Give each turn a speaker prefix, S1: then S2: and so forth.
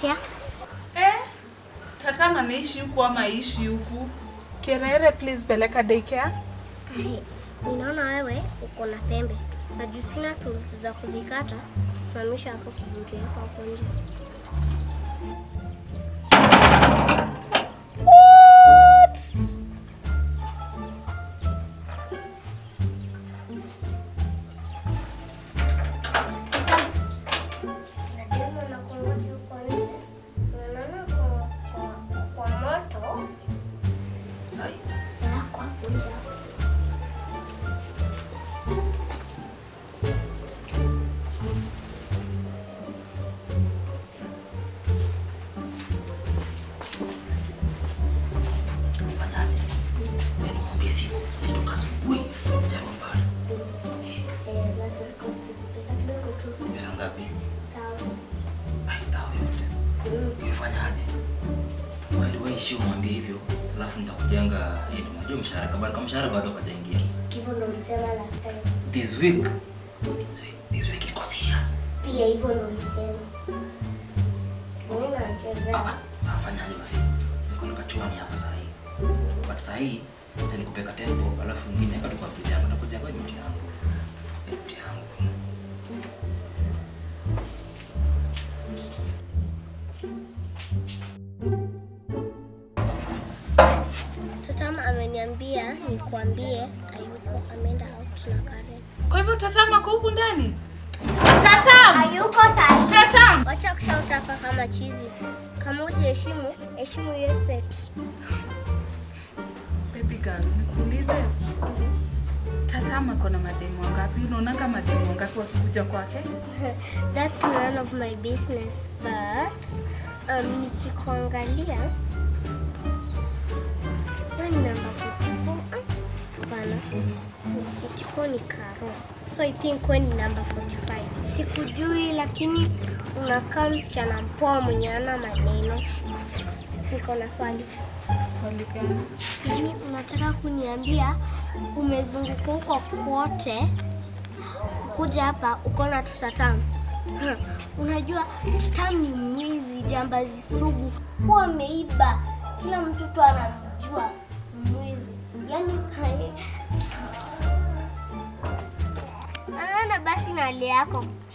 S1: kupotea.
S2: Eh, Tatam anaishi huku ama aishi huku? Kerere, please peleka daycare.
S1: Ai, Ninaona wewe uko na pembe na juu sina tools za kuzikata, simamisha hapo kiburi yako hapo nje. Nadema na kungoja huko nje. Unaona kwa- kwa- kwa moto
S3: Sai.
S1: yako hapo nje hapo.
S3: Fanyaje? Ndio mwambie simu. Nitoka asubuhi. Sijaona bado. Eh,
S1: Eh, that will cost you pesa kidogo tu.
S3: pesa ngapi?
S1: Sawa.
S3: Ai, thao yote. Umefanyaje? Wewe ndio waishi umwambie hivyo. Alafu nitakujenga ili unajua mshahara kabla kama mshahara bado hajaingia.
S1: Hivyo ndo ulisema last time.
S3: This week. This week, this week ilikuwa serious.
S1: Pia hivyo ndo ulisema. Mimi nachezea.
S3: Ah, sasa fanyaje basi? Niko na kachuani hapa saa hii. But saa hii acha nikupeka tempo alafu ingine hapa tukwa bibi yangu nakuja kwa mti yangu. Mti yangu.
S1: Tatama ameniambia nikuambie hayuko ameenda out na Karen.
S2: Kwa hivyo Tatam ako huku ndani? Tatam!
S1: Hayuko sahi.
S2: Tatam!
S1: Wacha kushout hapa kama chizi. Kama hujiheshimu, heshimu hiyo set.
S2: Baby girl, nikuulize. Tatam ako na mademu wangapi? Unaonanga mademu wangapi wakikuja kwake?
S1: That's none of my business. But um, nikikuangalia wewe ni number 44. Ah, Hapana. 44 ni Karo. So I think wewe ni number 45. Sikujui lakini unakaa msichana mpoa mwenye ana maneno. Niko na swali.
S2: Swali gani?
S1: Yaani unataka kuniambia umezunguka huko kote kuja hapa uko na tutatamu? Ha, Unajua Tatam ni mwizi, jambazi sugu, huwa ameiba kila mtoto anamjua mwizi. Yaani anaona basi na hali yako